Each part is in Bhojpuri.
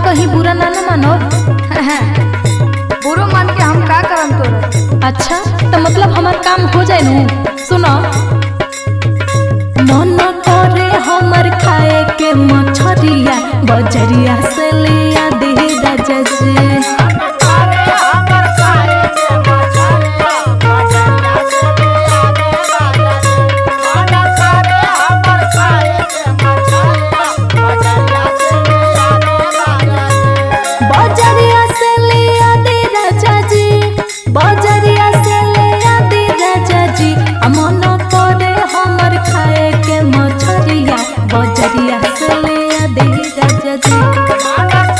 कहीं बुरा ना ना मानो बुरो मान के हम का करम तोरा अच्छा तो मतलब हमार काम हो जाए नू सुनो मन करे हमर खाए के मछरिया बजरिया से लिया दे राजा जी बजरिया से लिया दे राजा जी बजरिया से लिया दे राजा जी आ मन करे हमर खाए के मछरिया बजरिया से लिया दे राजा जी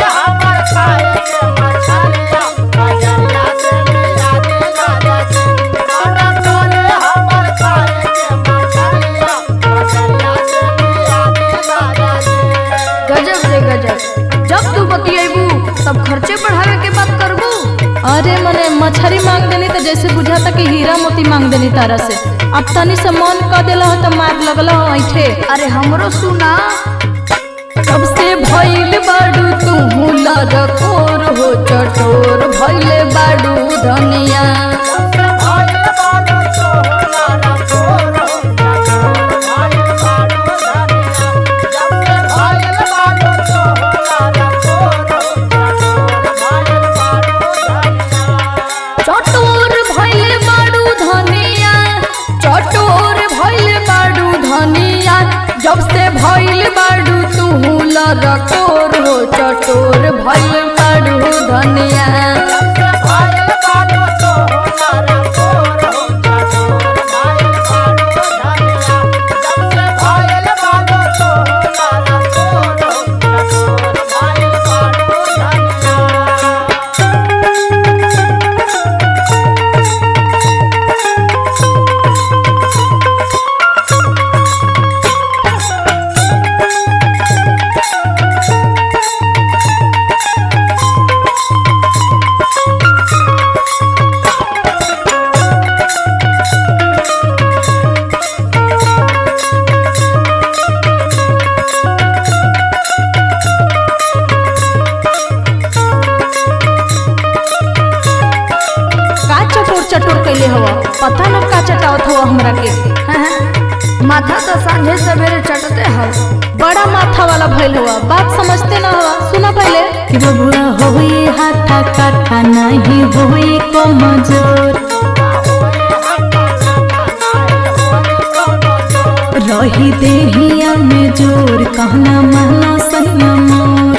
गजब रे गजब जब तू बतियाबू तब खर्चे बढ़ावे के बात करबू अरे मने मछरी मांग देनी तो जैसे बुझाता कि हीरा मोती मांग देनी तारा से अब तनी से मन क देला हो तो मार लगला हो ऐठे अरे हमरो सुना तब से भइल बाडू तू लरकोर हो चटोर भइले बाडू धनिया चटोर भइले बाडू धनिया चटोर भइले बाडू धनिया जब से भइल बाडू तू लरकोर हो चटोर भइल बाडू धनिया का चटोर चटोर कैले हवा पता न का चटावत हवा हमरा के माथा तो सांझे सवेरे चटते हो बड़ा माथा वाला भइल हुआ बात समझते ना हुआ सुना पहले कि बबुआ होई हाथा काठा नहीं होई कमजोर रही देहिया में जोर कहना महला सैया मोर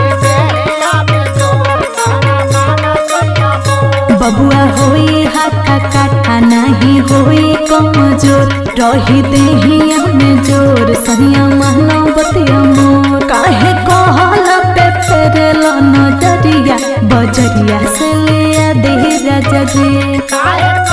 बबुआ होई हाथा काठा नहीं होई कमजोर रही देहिया में जोर सहिया महला बतिया मोर काहे कहला पे फेरेल नजरिया बजरिया से लिया दे राजा जी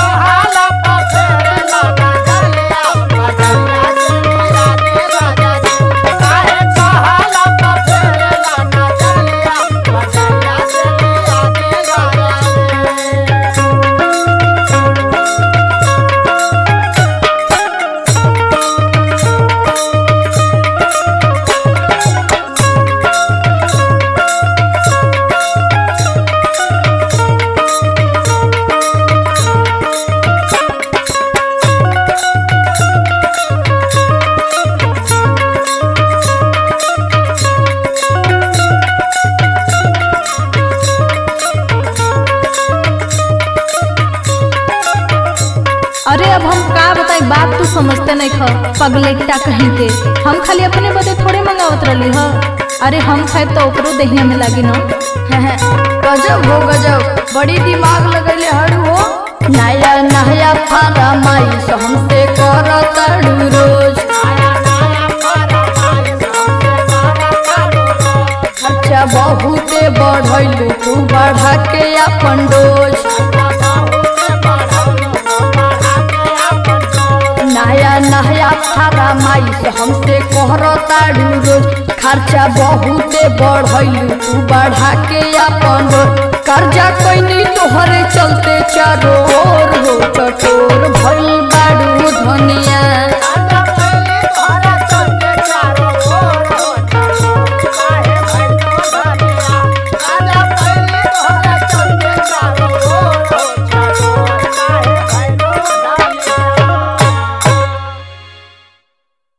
अरे अब हम का बताई बात तू समझते नहीं ख पगलेट्टा कहीं के हम खाली अपने बदे थोड़े मंगावत रहली ह अरे हम खाए तो ओकरो देहिया में लागी न गजब हो गजब बड़ी दिमाग लगैले हड़ू हो नया नया फरमाइश हमसे करताड़ू रोज खर्चा बहुते बढ़ैलू तू बढ़ा के अपन डोज नया नया फरमाइश हमसे कहरताड़ू रोज खर्चा बहुते बढ़ैलू तू बढ़ा के अपन डोज कर्जा कैनी तोहरे चलते चारो ओर हो चटोर भइल बाड़ू धनिया